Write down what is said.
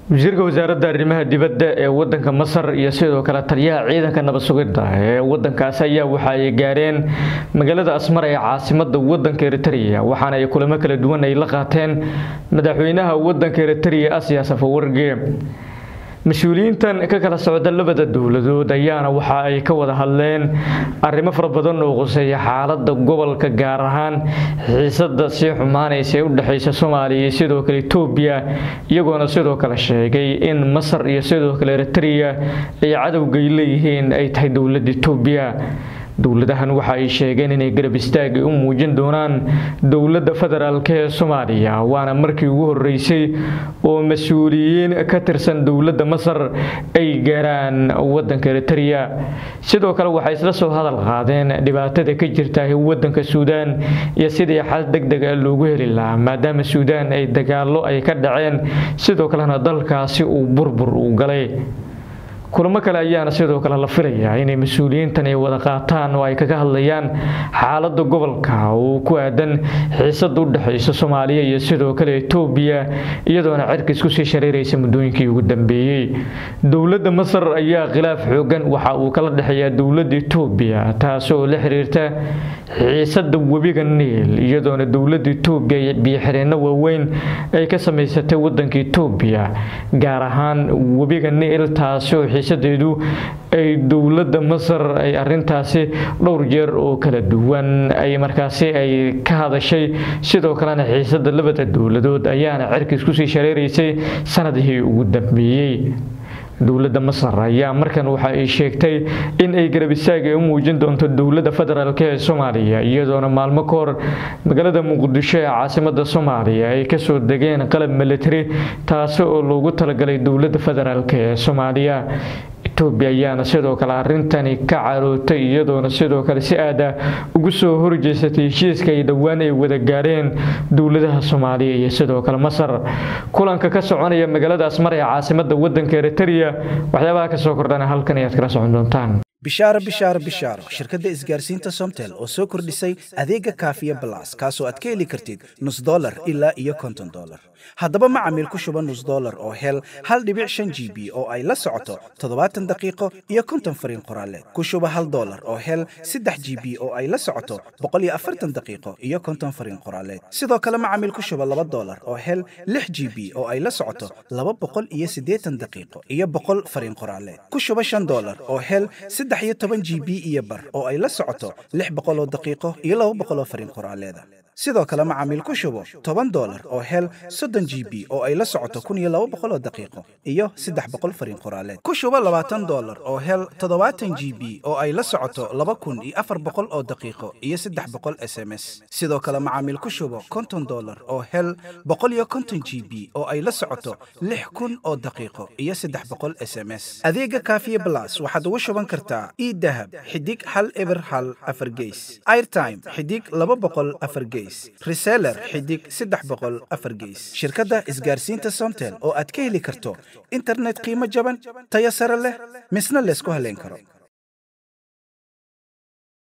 wasiirka wasaaradda arrimaha dibadda ee wadanka masar iyo sidoo kale taliyaha ciidanka nabad sugidda ee wadankaasi ayaa waxa ay gaareen magaalada asmar ee caasimada wadanka eritrea waxaana ay kulamo kala duwan ay la qaateen madaxweynaha wadanka eritrea asiya safawarge mas-uuliyiintan ka kala socda labada dowladood ayaana waxa ay ka wada hadleen arrimo fara badan oo quseeya xaalada gobolka gaar ahaan xiisada sii xumaanaysa ee u dhexeysa soomaaliya iyo sidoo kale etoobiya iyagoona sidoo kale sheegay in masar iyo sidoo kale eritrea ay cadowgay leeyihiin ay tahay dowladda etoobiya dowladahan waxa ay sheegeen inay garab istaagi u muujin doonaan dowladda federaalk ee soomaaliya waana markii ugu horeysay oo mas-uuliyiin ka tirsan dowladda masar ay gaaraan wadanka eritrea sidoo kale waxay isla soo hadal qaadeen dhibaatada ka jirta wadanka suudaan iyo sidii xal deg deg a loogu heli lahaa maadaama suudaan ay dagaalo ay ka dhaceen sidoo kalena dalkaasi uu burbur uu galay kulamo kale ayaana sidoo kale la filayaa inay mas-uuliyiintan ay wada qaataan oo ay kaga hadlayaan xaalada gobolka oo ku aadan xiisada u dhexeysa soomaaliya iyo sidoo kale etoobiya iyadoona cirka isku sii shareeraysa muddooyinkii ugu dambeeyey dowladda masar ayaa khilaaf xoogan waxa uu kala dhexeeyaa dowladda etoobiya taasoo la xiriirta xiisada webiga niil iyadoona dowladda etoobiya biyoxireenno waaweyn ay ka samaysatay wadanka etoobiya gaar ahaan webiga niil taasoo xiisadeedu ay dowladda masar ay arintaasi dhowr jeer oo kala duwan ay markaasi ay ka hadashay sidoo kalena xiisada labada dowladood ayaana cirka isku sii shareeraysay sanadihii ugu dambeeyey dowladda masar ayaa markan waxa ay sheegtay in ay garab istaag ay u muujin doonto dowladda federaalk ee soomaaliya iyadoona maalmo ka hor magaalada muqdisho ee caasimada soomaaliya ay kasoo degeen qalab military taasi oo loogu talagalay dowladda federaalk ee soomaaliya etoobiya ayaana sidoo kale arintani ka carootay iyadoona sidoo kale si aada ugu soo horjeysatay heshiiska ay dhowaan ay wada gaareen dowladaha soomaaliya iyo sidoo kale masar kulanka ka soconaya magaalada asmar ee caasimada wadanka eritrea waxyaabaha kasoo kordhana halkan ayaad kala socon doontaan bishaaro bishaaro bishaaro shirkadda isgaarsiinta somtel oo soo kordhisay adeega kaafiya balas kaasoo aad ka heli kartid nus dolar ilaa iyo konton dolar haddaba macamiil ku shuba nus dolar oo hel hal dhibic shan g b oo ay la socoto toddobaatan daqiiqo iyo konton fariin qoraaleed ku shuba hal dolar oo hel saddex g b oo ay la socoto boqol iyo afartan daqiiqo iyo konton fariin qoraaleed sidoo kale macamiil ku shuba laba dolar oo hel lix g b oo ay la socoto laba boqol iyo siddeetan daqiiqo iyo boqol fariin qoraaleed ku shuba shan dolar oo hel saddex iyo toban g b iyo bar oo ay la socoto lix boqoloo daqiiqo iyo laba boqoloo fariin qoraaleeda sidoo kale macaamiil ku shubo toban dolar oo hel soddon g b oo ay la socoto kun iyo laba boqoloo daqiiqo iyo saddex boqol fariin qoraaleed ku shubo labaatan dolar oo hel toddobaatan g b oo ay la socoto laba kun iyo afar boqol oo daqiiqo iyo saddex boqol s m s sidoo kale macaamiil ku shubo konton dolar oo hel boqol iyo konton g b oo ay la socoto lix kun oo daqiiqo iyo saddex boqol s m s adeega kaafiye blas waxaad ugu shuban kartaa idahab xidig hal eber hal afar geys airtime xidig laba boqol afar geys reseller xidig saddex boqol afar geys shirkadda isgaarsiinta somtel oo aad ka heli karto internet qiimo jaban tayo sare leh misna laysku haleyn karo